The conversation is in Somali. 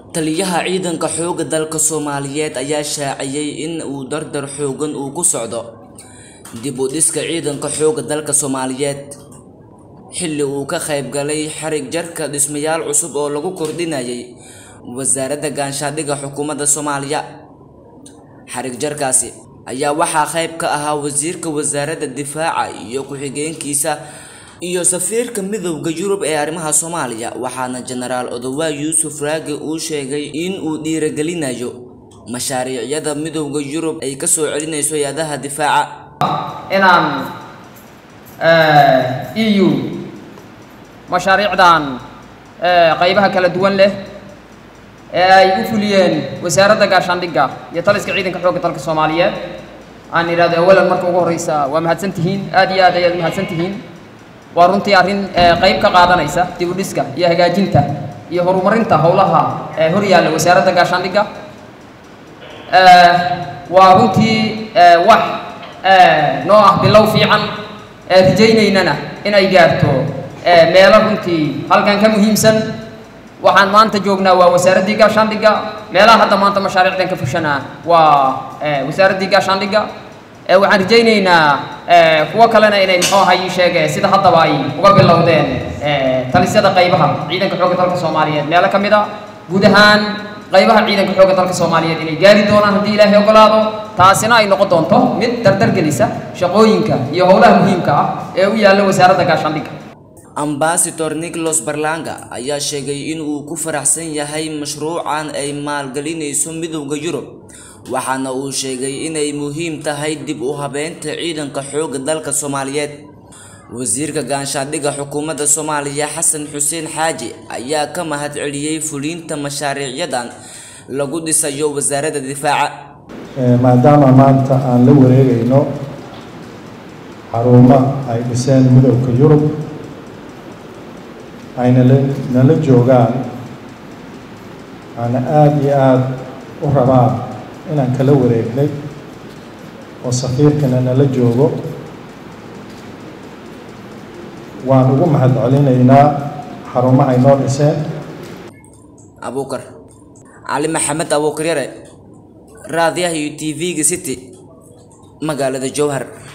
taliyaha ciidanka xoogga dalka soomaaliyeed ayaa shaaciyey in uu dardar xoogan uu ku socdo dib u dhiska ciidanka xoogga dalka soomaaliyeed xilli uu ka qayb galay xarig jarka dhismayaal cusub oo lagu kordhinayay wasaaradda ganshaadhiga xukuumadda soomaaliya xarig jarkaasi ayaa waxaa qayb ka ahaa wasiirka wasaaradda difaaca iyo ku-xigeenkiisa iyo safiirka midowda yurub ee arrimaha soomaaliya waxaana jenaraal odowaa yuusuf raage uu sheegay in uu dhiiragelinayo mashaariicyada midowda yurub ay ka soo celinayso hay-adaha difaaca inaan eu mashaariicdan qaybaha kala duwan leh ee ay u fuliyeen wasaaradda gaashaandhigga iyo taliska ciidanka xoogga dalka soomaaliyeed aan idhahdo awalan marka ugu horreysa waa mahadsan tihiin aad iyo aad ayaad mahadsan tihiin waa runtii arrin qayb ka qaadanaysa dib u dhiska iyo hagaajinta iyo horumarinta howlaha hor yaalla wasaaradda gaashaandhigga waa runtii wax noo ah bilow fiican rajaynaynana inay gaarto meelo runtii halkan ka muhiimsan waxaan maanta joognaa waa wasaaraddii gaashaandhigga meelaha hadda maanta mashaariicdan ka fushanaa waa wasaaraddii gaashaandhigga waxaan rajaynaynaa kuwo kalena inay muxuu ahaa ii sheege sida haddaba ay uga bilowdeen talisyada qaybaha ciidanka xoogga dalka soomaaliyeed meelo ka mid a guud ahaan qaybaha ciidanka xoogga dalka soomaaliyeed inay gaari doonaan haddii ilaahay ogolaado taasina ay noqon doonto mid dardargelisa shaqooyinka iyo howlaha muhiimka ah ee u yaalla wasaaradda gaashaandhigga ambasador nicholas barlanga ayaa sheegay in uu ku faraxsan yahay mashruucan ay maalgelinayso midowda yurub waxaana uu sheegay inay muhiim tahay dib u habeynta ciidanka xoogga dalka soomaaliyeed wasiirka ganshaadhiga xukuumadda soomaaliya xasan xuseen xaaji ayaa ka mahad celiyey fuliinta mashaariicyadan lagu dhisayo wasaaradda difaaca maadaama maanta aan la wareegayno xarumo ay dhiseen midowda yurub ayna nala joogaan aana aada iyo aada u rabaan inaan kala wareegnay oo safiirkana nala joogo waan ugu mahad celinaynaa xarumahay noo dhiseen abuukar cali maxamed abuukar yare raadiyaha iyo t v-ga city magaalada jowhar